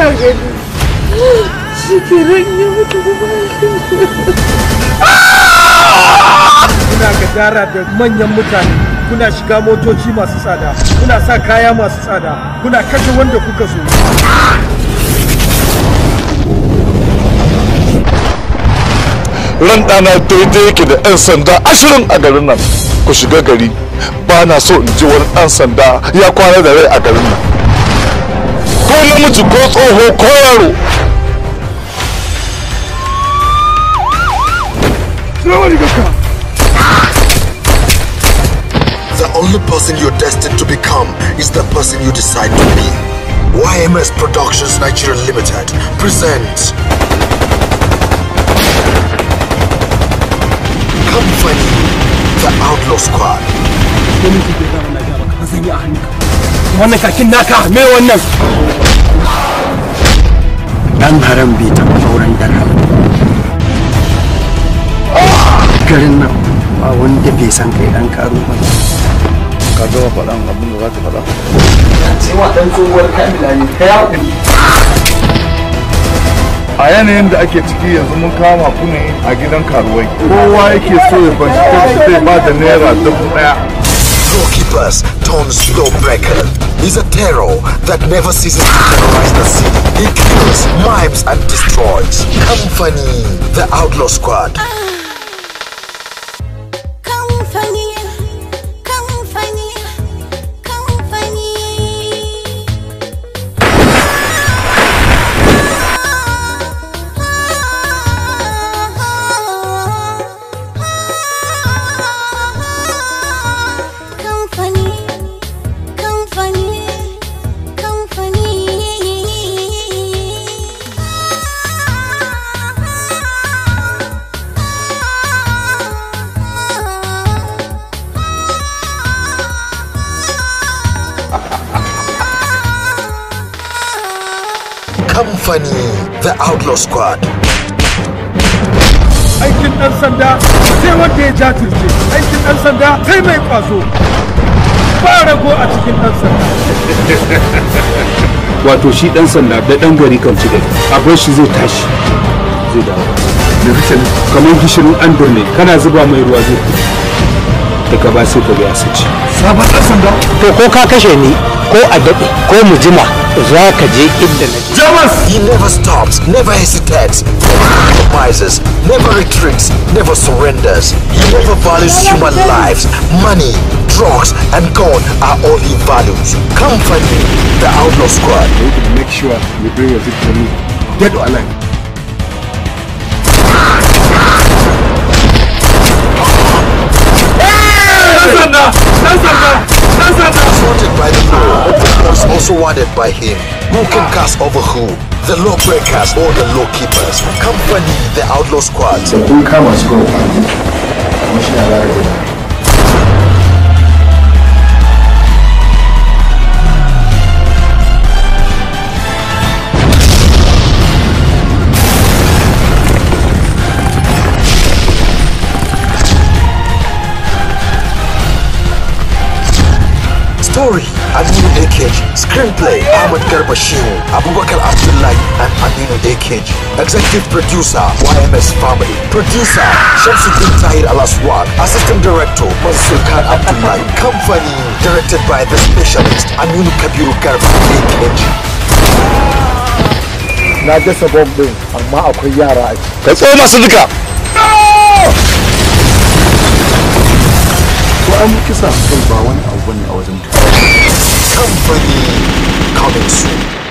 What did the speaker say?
gani shi ke ya mutu kuma kuna gadara da manyan mutane kuna shiga motoci masu tsada kuna sa kaya masu tsada kuna kashe wanda kuka so ran ɗana daidai yake da 'yan sanda ashirin a garin nan ku shiga gari ba na so in ji wani ɗan sanda ya kwana da rai a garin nan ko namiji ko tsoho ko yaro The only person you're destined to become is the person you decide to be. YMS Productions Nigeria Limited presents Company The Outlaw Squad. wannan kakin naka me wannan dan haram bai taɓa auren dan haram garin nan ba wanda bai san kai dan karo ba ka gama faɗan abin da za ka faɗa cewa dan tsohuwar kamila ne ka yawo a yanayin da ake ciki yanzu mun kama ku ne a gidan karuwai kowa yake so ya bashi kansa zai ba da naira dubu ɗaya Lawkeepers turns lawbreaker. He's a terror that never ceases to terrorize the city. He kills, mimes, and destroys. Company The Outlaw Squad. Company, company, company. Company, company, Company The Outlaw Squad. aikin ɗan sanda sai wanda ya jajirce aikin ɗan sanda sai mai kwazo ba rago a cikin ɗan sanda wato shi dan sanda da dan gari kan ci gari a bar shi zai tashi zai dawo da kashin kamar gishirin an ne kana zuba mai ruwa zai fito daga ba sai ka ga ya sace sabon ɗan sanda to ko ka kashe ni ko a daɗe ko mu jima za ka je inda na je He never stops, never hesitates, never compromises, never retreats, never surrenders. He never values human lives. Money, drugs, and God are all he values. Company The Outlaw Squad. make sure you bring your victory dead or alive Wanted by the law, but was also wanted by him. Who can cast over who? The lawbreakers or the lawkeepers? Company The Outlaw Squad. kun kama su kawo kuma shi na lara guda Story Aminu AKG. Screenplay Ahmad Garba Shehu, Abubakar Abdullahi, and Aminu AKG. Executive producer YMS Family. Producer Shamsuddin Tahir Alaswag. Assistant director Mansur Khan Abdullahi. Company directed by the specialist Aminu Kabiru Garba AKG. na dasa bomb din amma akwai yara a ciki ka tsoma su duka ko an kisa kai ba wani abu bane a wajen Company coming soon.